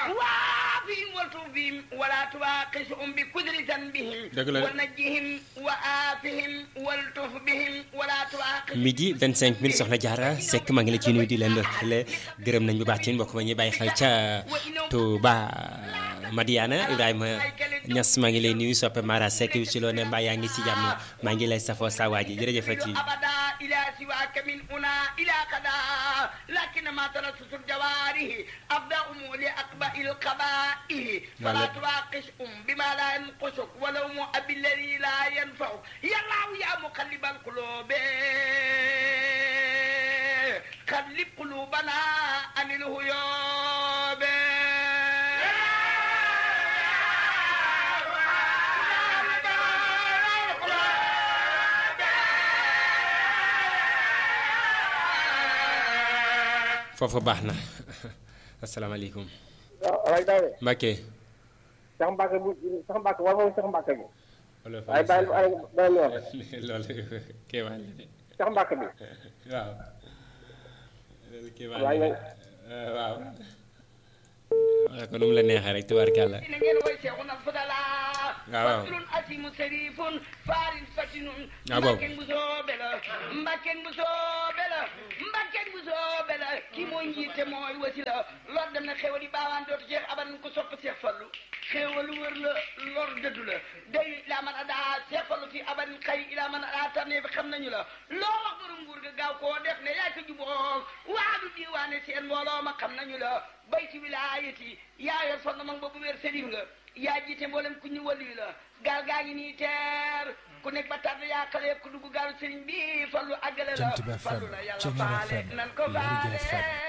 waafihim waltufbihim wala tuwaqisuhum bi kudri zanbihim Dëgg la de. wa najjihim wa aafihim waltufbihim wala tuwaqisuhum midi 25 minutes soxna Diarra Seck maa ngi la ci nuyu di leen le gërëm nañ bu baax ci mbokk ma ñuy bàyyi xel ca Touba Madiana Ibrahima Niass maa ngi lay nuyu soppe Mara Seck ci loo ne mbaa yaa ngi ci jàmm maa ngi lay safoo saa waa ji jërëjëfati أبدا إلى سواك من هنا إلى كذا لكن ما تلصص الجوارح أبدأهم لأقبأ القبائح فلا نعم. تواقشهم بما لا ينقصك ولو مؤب الذي لا ينفعك يا الله يا مقلب القلوب قلب قلوبنا عن الهيوب foofu baax na asalaamaaleykum waaw waaye daal Mbacke sax mbàkk bu sax mbàkk war moom sax mbàkk bi wala waaye bàyyi ay beneen yoon loolu kéemaan la de sax mbàkk bi waaw loolu kéemaan waaye la nag de waaw waaw ko nu mu la neexee rek tubaarkàlla ina ngeen woy seexuna fadala waaw waaw. faslun asimu sarifun farin fatinun Ah, waaw. mbakken bu soobe la mbakken bu soobe la mbakken bu soobe la kii mooy njiite mooy wasila lor dem na xewal yi baawaan dootu Cheikh aban ko sopp Cheikh Fallu xewal wër la lor dëddu la day ilaa man adaa Cheikh Fallu fi aban xay ilaa man adaa tànnee bi xam nañu la loo wax borom nguur ga gaaw koo def ne yaa ko juboo waadu diiwaane seen mbooloo ma xam nañu la bay ci wilaayati yaa yor sonn mag boobu wér sëriñ nga yaa jiite mboolem ku ñu wali la gaal gaa ngi nii teer ku nekk ba tàdd yaa xale ku dugg gaalu sëriñ bi fallu àggale la Jant bi FM, fallu la yàlla Ceñeer faale FM, nan ko Lergui faale FM,